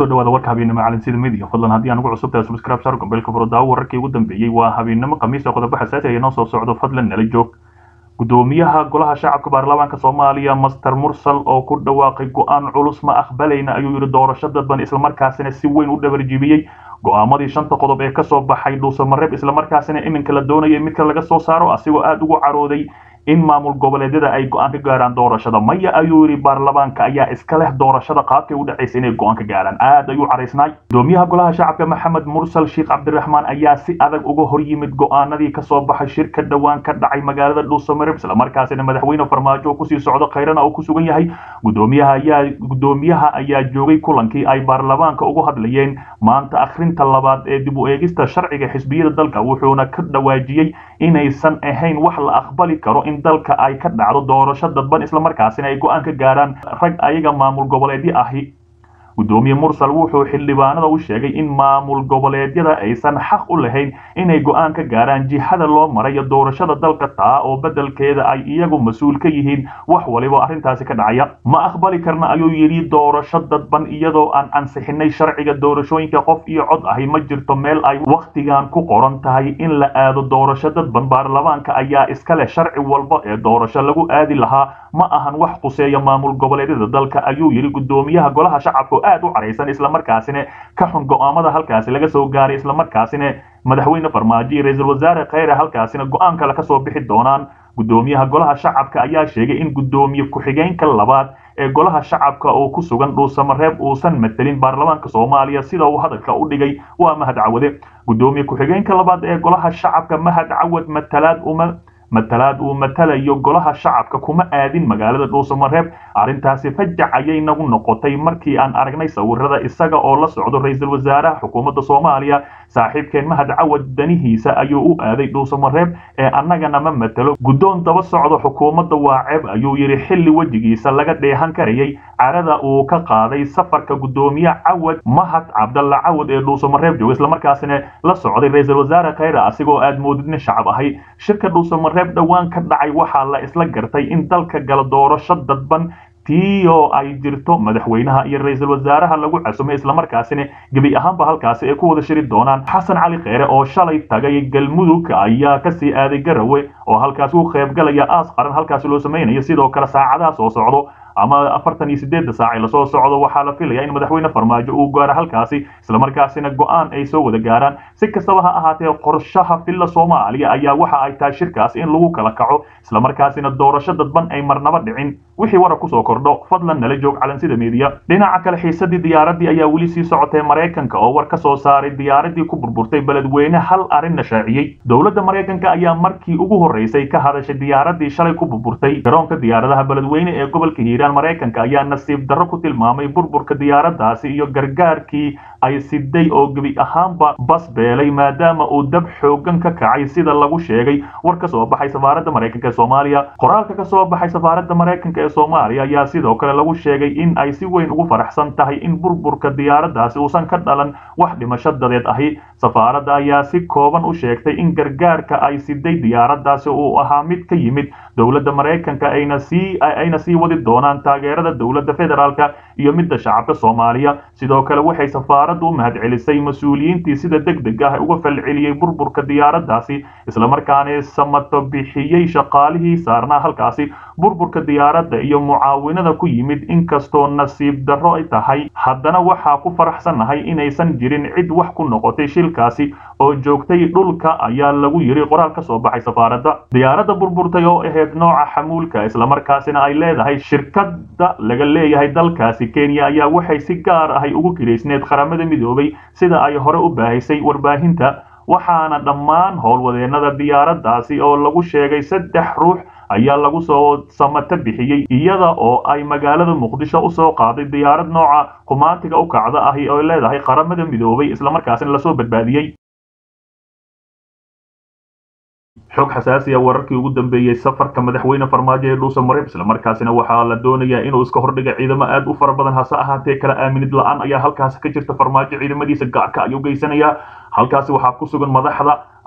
dhawaada warka habeennimo calansida midiga fadlan haddii aan ugu cusub tahay subscribe saar gombeelka furdaawo wararkii ugu dambeeyey waa habeennimo khamiis oo qodobo xasaasi ah inoo soo socdo fadlan nala joog gudoomiyaha golaha shacabka baarlamaanka soomaaliya master mursal oo ku dhawaaqay go-aan culus ma aqbalayna ayuu yidhi doorasho dadban islamarkaasina si weyn u dhabarjibiyey go-aamadii shanta qodob ee kasoo baxay dhuusamareeb islamarkaasina iminka la doonaya midka laga soo saaro asigoo aada ugu carooday in maamul goboleedyada ay go-aan ka gaaraan doorashada maya ayuu yidhi baarlamaanka ayaa iska leh doorashada qaabkay u dhacaysa inay go-aan ka gaaraan aad ayuu caraysnaay gudoomiyaha golaha shacabka maxamed mursal sheekh cabdiraxmaan ayaa si adag uga hor yimid go-aanadii kasoo baxay shirka dhowaan ka dhacay magaalada dhuusamareeb islamarkaasina madaxweyne farmaajo oo kusii socdo khayrana oo ku sugan yahay gudoomiyaha ayaa gudoomiyaha ayaa joogay kulankii ay baarlamaanka ugu hadlayeen maanta akhrinta labaad ee dib u eegista sharciga xisbiyada dalka wuxuuna ka dhawaajiyey inaysan ahayn wax la aqbali karo in dalka ay ka dhacdo doorasho dadban islamarkaasina ay go-aan ka gaaraan rag ayaga maamul goboleedyo ahi gudoomiye mursal wuxuu xildhibaanada u sheegay in maamul goboleedyada aysan xaq u lahayn inay go-aan ka gaaraan jihada loo marayo doorashada dalka taa oo beddelkeeda ay iyagu mas-uul ka yihiin wax waliba arrintaasi ka dhacaya ma aqbali karna ayuu yidhi doorasho dadban iyadoo aan ansixinay sharciga doorashooyinka qof iyo cod ahi ma jirto meel ay wakhtigan ku qoran tahay in la aado doorasho dadban baarlamaanka ayaa iska leh sharci walba ee doorasho lagu aadi lahaa ma ahan wax quseeya maamul goboleedyada dalka ayuu yidhi gudoomiyaha golaha shacabka aad u caraysan islamarkaasina ka xun go-aamada halkaasi laga soo gaaray islamarkaasina madaxweyne farmaajo iyo ra-iisul wasaare kheyre halkaasina go-aan kale kasoo bixi doonaan gudoomiyaha golaha shacabka ayaa sheegay in gudoomiye ku-xigeenka labaad ee golaha shacabka oo ku sugan dhuusamareeb uusan matelin baarlamaanka soomaaliya sida uu hadalka u dhigay waa mahad cawade gudoomiye ku-xigeenka labaad ee golaha shacabka mahad cawad matalaad uma matalaad uu matalayo golaha shacabka kuma aadin magaalada dhuusamareeb arrintaasi fajac ayay nagu noqotay markii aan aragnay sawirada isaga oo la socdo ra-iisul wasaaraha xukuumadda soomaaliya saaxiibkeen mahad cawad danihiisa ayuu u aaday dhuusamareeb ee annagana ma matalo guddoon daba socdo xukuumadda waa ceeb ayuu yidhi xilli wejigiisa laga dheehan karayay carada uu ka qaaday safarka gudoomiye cawad mahad cabdalla cawad ee dhuusamareeb jooga islamarkaasina la socday ra-iisul wasaare kheyre asigoo aad moodidnin shacab ahay shirka dhuusamareeb dhowaan ka dhacay waxaa la isla gartay in dalka gala doorasho dadban tii oo ay jirto madaxweynaha iyo ra-iisul wasaaraha lagu casumay islamarkaasina gebi ahaanba halkaasi ay ku wada shiri doonaan xasan cali kheyre oo shalay tagay galmudug ayaa kasii aaday garawe oo halkaasi u qaybgalaya aas qaran halkaasi loo samaynayo sidoo kale saacadaha soo socdo ama afartan iyo sideedda saacay lasoo socdo waxaa la filaya in madaxweyne farmaajo uu gaaro halkaasi islamarkaasina go-aan ay soo wada gaaraan si kastaba ha ahaatee qorshaha villa soomaaliya ayaa waxa ay tahay shirkaas in lagu kala kaco islamarkaasina doorasho dadban ay marnaba dhicin wixii warar kusoo kordho fadlan nala joog calansida meediya dhinaca kale xiisadii diyaaradii ayaa weli sii socotay maraykanka oo war ka soo saaray diyaaradii ku burburtay beledweyne hal arrinna shaaciyey dowladda maraykanka ayaa markii ugu horreysay ka hadashay diyaaradii shalay ku burburtay garoonka diyaaradaha beledweyne ee gobolka hiiraan maraykanka ayaa nasiib darro ku tilmaamay burburka diyaaradaasi iyo gargaarkii ay siday oo gebi ahaanba bas beelay maadaama uu dab xoogan ka kacay sida lagu sheegay war ka soo baxay safaaradda maraykanka ee soomaaliya qoraalka ka soo baxay safaaradda maraykanka ee soomaaliya ayaa sidoo kale lagu sheegay in ay si weyn ugu faraxsan tahay in burburka diyaaradaasi uusan ka dhalan wax dhimasho dadeed ahi safaaradda ayaa si kooban u sheegtay in gargaarka ay siday diyaaradaasi uu ahaa mid ka yimid dowladda maraykanka ayna sii ayna sii wadi doonaan taageerada dowladda federaalka iyo midda shacabka soomaaliya sidoo kale waxay safaaraddu u mahadcelisay mas-uuliyiintii sida deg deg ah uga falceliyey burburka diyaaradaasi islamarkaana samato bixiyey shaqaalihii saarnaa halkaasi burburka diyaaradda iyo mucaawinada ku yimid inkastoo nasiib darro ay tahay haddana waxaa ku faraxsannahay inaysan jirin cid wax ku noqotay shilkaasi oo joogtay dhulka ayaa lagu yiri qoraal ka soo baxay safaaradda diyaaradda burburtay oo ahayd nooca xamuulka islamarkaasina ay leedahay shirkadda laga leeyahay dalkaasi kenya ayaa waxay si gaar ahay ugu kiraysneed qaramada midoobay sida ay hore u baahisay warbaahinta waxaana dhammaan howlwadeennada diyaaraddaasi oo lagu sheegay saddex ruux ayaa lagu soo samato bixiyey iyada oo ay magaalada muqdisho usoo qaaday diyaarad nooca kumaantiga u kacda ahi oo leedahay qaramada midoobay islamarkaasina lasoo badbaadiyey xog xasaasi ah wararkii ugu dambeeyey safarka madaxweyne farmaajo ee dhuusamareeb islamarkaasina waxaa la doonayaa inuu iska hordhiga ciidamo aad u fara badan hase ahaatee kala aaminid la-aan ayaa halkaasi ka jirta farmaajo ciidamadiisa gaarka ayuu geysanayaa halkaasi waxaa ku sugan madaxda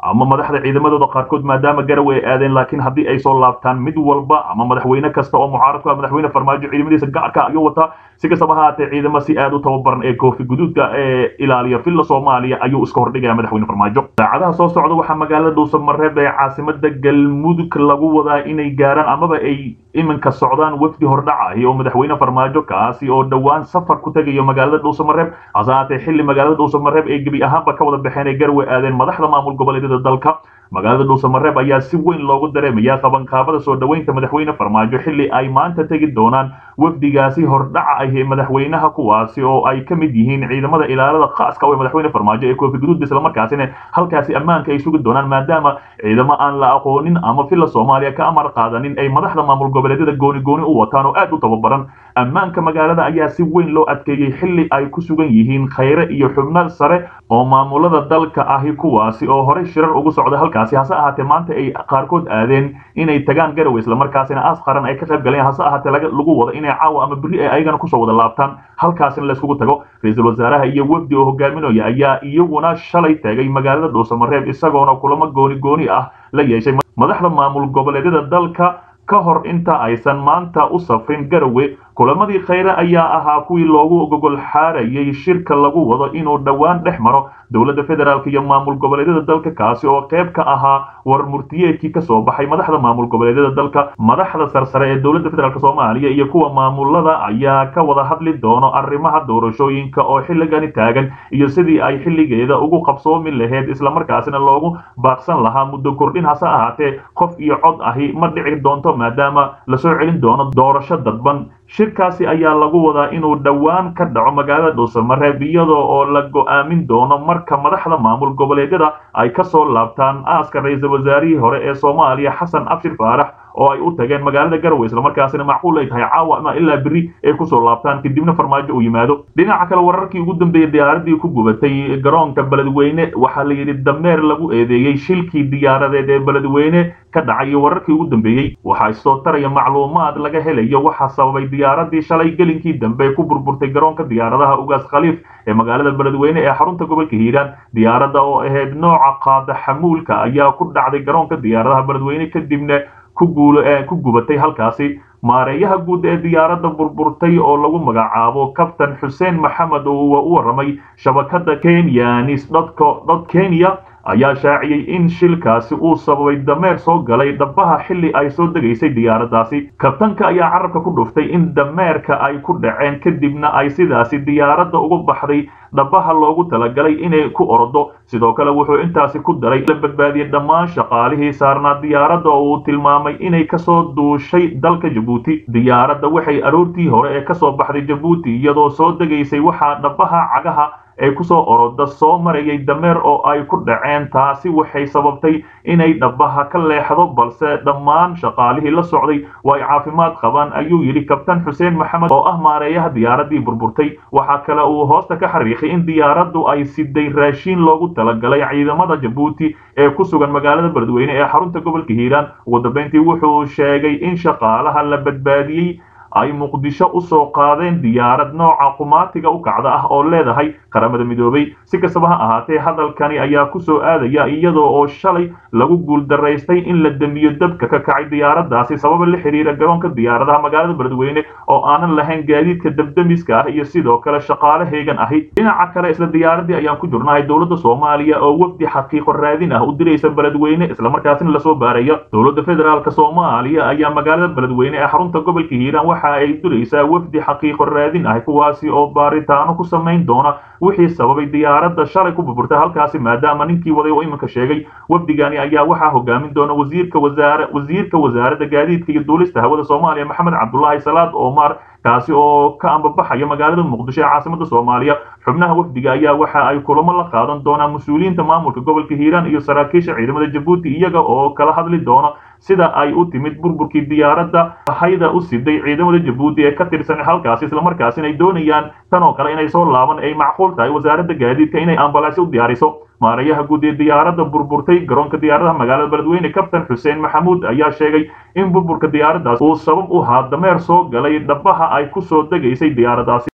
ama madaxda ciidamadooda qaarkood maadaama garowe ay aadeen laakiin haddii ay soo laabtaan mid walba ama madaxweyne kasta oo mucaarad ku ah madaxweyne farmaajo ciidamadiisa gaarka ayuu wataa si kastaba ha haatee ciidamo si aad u tababaran ee koofi guduudka ee ilaaliya villa soomaaliya ayuu iska hordhigaya madaxweyne farmaajo saacadaha soo socda waxaa magaalada dhuusamareeb ee caasimada galmudug lagu wadaa inay gaaraan amaba ay iminka socdaan wafdi hordhacahi oo madaxweyne farmaajo kaasi oo dhowaan safar ku tegayo magaalada dhuusamareeb hase haatee xilli magaalada dhuusamareeb ay gebi ahaanba ka wada baxeen ay garwe aadeen madaxda maamul goboleedyada dalka magaalada dhuusamareeb ayaa si weyn loogu dareemaya qabanqaabada soo dhoweynta madaxweyne farmaajo xilli ay maanta tegi doonaan wafdigaasi hordhaca ah ee madaxweynaha kuwaasi oo ay ka mid yihiin ciidamada ilaalada khaaska oo madaxweyne farmaajo ee koofi guduud islamarkaasina halkaasi ammaanka ay sugi doonaan maadaama ciidamo aan la aqoonin ama villa soomaaliya ka amar qaadanin ay madaxda maamul goboleedyada gooni gooni u wataan oo aad u tababaran ammaanka magaalada ayaa si weyn loo adkeeyey xilli ay ku sugan yihiin khayre iyo xubno sare oo maamulada dalka ahi kuwaasi oo horey shirar ugu socda halkaasi hase ahaatee maanta ay qaarkood aadeen inay tagaan garowe islamarkaasina aas qaran ay ka qayb galeen hase ahaatee lagu wado inay caawa ama berri ay ayagana kusoo wada laabtaan halkaasina layskugu tago ra-iisul wasaaraha iyo wefdi oo hogaaminaya ayaa iyaguna shalay tagay magaalada dhuusamareeb isagoona kulamo gooni gooni ah la yeeshay madaxda maamul goboleedyada dalka ka hor inta aysan maanta u safrin garowe kulamadii khayre ayaa ahaa kuwii loogu gogol xaarayay shirka lagu wado inuu dhowaan dhex maro dowladda federaalk iyo maamul goboleedyada dalka kaasi oo qayb ka ahaa war murtiyeedkii kasoo baxay madaxda maamul goboleedyada dalka madaxda sarsare ee dowladda federaalk soomaaliya iyo kuwa maamulada ayaa ka wada hadli doono arrimaha doorashooyinka oo xilligani taagan iyo sidii ay xilligeeda ugu qabsoomi lahayd islamarkaasina loogu baaqsan lahaa muddo kordhin hase ahaatee qof iyo cod ahi ma dhici doonto maadaama lasoo celin doono doorasho dadban shirkaasi ayaa lagu wadaa inuu dhowaan ka dhaco magaalada dhuusamareeb iyadoo oo la go'aamin doono marka madaxda maamul goboleedyada ay ka soo laabtaan aaska ra-iisul wasaarihii hore ee soomaaliya xasan abshir faarax oo ay u tageen magaalada garowe islamarkaasina macquul ay tahay caawa ama ilaa berri ay kusoo laabtaan kadibna farmaajo uu yimaado dhinaca kale wararkii ugu dambeeyey diyaaradii ku gubatay garoonka beledweyne waxaa la yidhi dameer lagu eedeeyey shilkii diyaaradeed ee beledweyne ka dhacay wararkii ugu dambeeyey waxaa isoo taraya macluumaad laga helayo waxaa sababay diyaaradii shalay gelinkii dambe ku burburtay garoonka diyaaradaha ugaas khaliif ee magaalada beledweyne ee xarunta gobolka hiiraan diyaaradda oo ahayd nooca qaada xamuulka ayaa ku dhacday garoonka diyaaradaha beledweyne kadibna ku gubatay halkaasi maareeyaha guud ee diyaaradda burburtay oo lagu magacaabo kabtan xuseen maxamed oo u warramay shabakada kenyanis dot kenya ayaa shaaciyey in shilkaasi uu sababay dameer soo galay dhabaha xilli ay soo degaysay diyaaraddaasi kabtanka ayaa carabka ku dhuftay in dameerka ay ku dhaceen kadibna ay sidaasi diyaaradda uga baxday dhabaha loogu talagalay inay ku orodo sidoo kale wuxuu intaasi ku daray la badbaadiyey dhammaan shaqaalihii saarnaa diyaaradda oo uu tilmaamay inay kasoo duushay dalka jabuuti diyaaradda waxay aroortii hore ee kasoo baxday jabuuti iyadoo soo degaysay waxaa dhabaha cagaha ee kusoo oroda soo marayay dameer oo ay ku dhaceen taasi waxay sababtay inay dhabaha ka leexdo balse dhammaan shaqaalihii la socday waa ay caafimaad qabaan ayuu yidhi kabtan xuseen maxamed oo ah maareeyaha diyaaraddii burburtay waxaa kale uu hoosta ka xariiqay in diyaaraddu ay siday raashiin loogu talagalay ciidamada jabuuti ee ku sugan magaalada beledweyne ee xarunta gobolka hiiraan ugu dambeyntii wuxuu sheegay in shaqaalaha la badbaadiyey ay muqdisho u soo qaadeen diyaarad nooca qumaatiga u kacda ah oo leedahay qaramada midoobay si kastaba ha ahaatee hadalkani ayaa ku soo aadaya iyadoo oo shalay lagu guuldaraystay in la damiyo dabka ka kacay diyaaraddaasi sababa la xiriira garoonka diyaaradaha magaalada beledweyne oo aanan lahayn gaadiidka dabdamiska ah iyo sidoo kale shaqaale heegan ahi dhinaca kale isla diyaaraddii ayaan ku jirnahay dowladda soomaaliya oo wafdi xaqiiqo raadin ah u diraysa beledweyne islamarkaasina lasoo baaraya dowladda federaalk soomaaliya ayaa magaalada beledweyne ee xarunta gobolka hiiraan waxa ay duraysaa wafdi xaqiiqo raadin ah kuwaasi oo baaritaano ku samayn doona wixii sababay diyaaradda shalay ku burburtay halkaasi maadaama ninkii waday oo iminka sheegay wafdigani ayaa waxaa hogaamin doona wasiirka wasaare wasiirka wasaaradda gaadiidka iyo duulista hawada soomaaliya maxamed cabdulaahi salaad omar kaasi oo ka ambabaxaya magaalada muqdisho ee caasimada soomaaliya xubnaha wafdiga ayaa waxa ay kulamo la qaadan doonaan mas-uuliyiinta maamulka gobolka hiiraan iyo saraakiisha ciidamada jabuuti iyaga oo kala hadli doona sida ay u timid burburkii diyaaradda hayda u siday ciidamada jabuuti ee ka tirsan halkaasi islamarkaasina ay doonayaan tan oo kale inay soo laaban ay macquul tahay wasaaradda gaadiidka inay ambalaasyo u diyaariso maareeyaha guud ee diyaaradda burburtay garoonka diyaaradaha magaalada beledweyne kabtan xuseen maxamuud ayaa sheegay in burburka diyaaraddaas uu sabab u haa dameer soo galay dhabaha ay ku soo degaysay diyaaraddaasi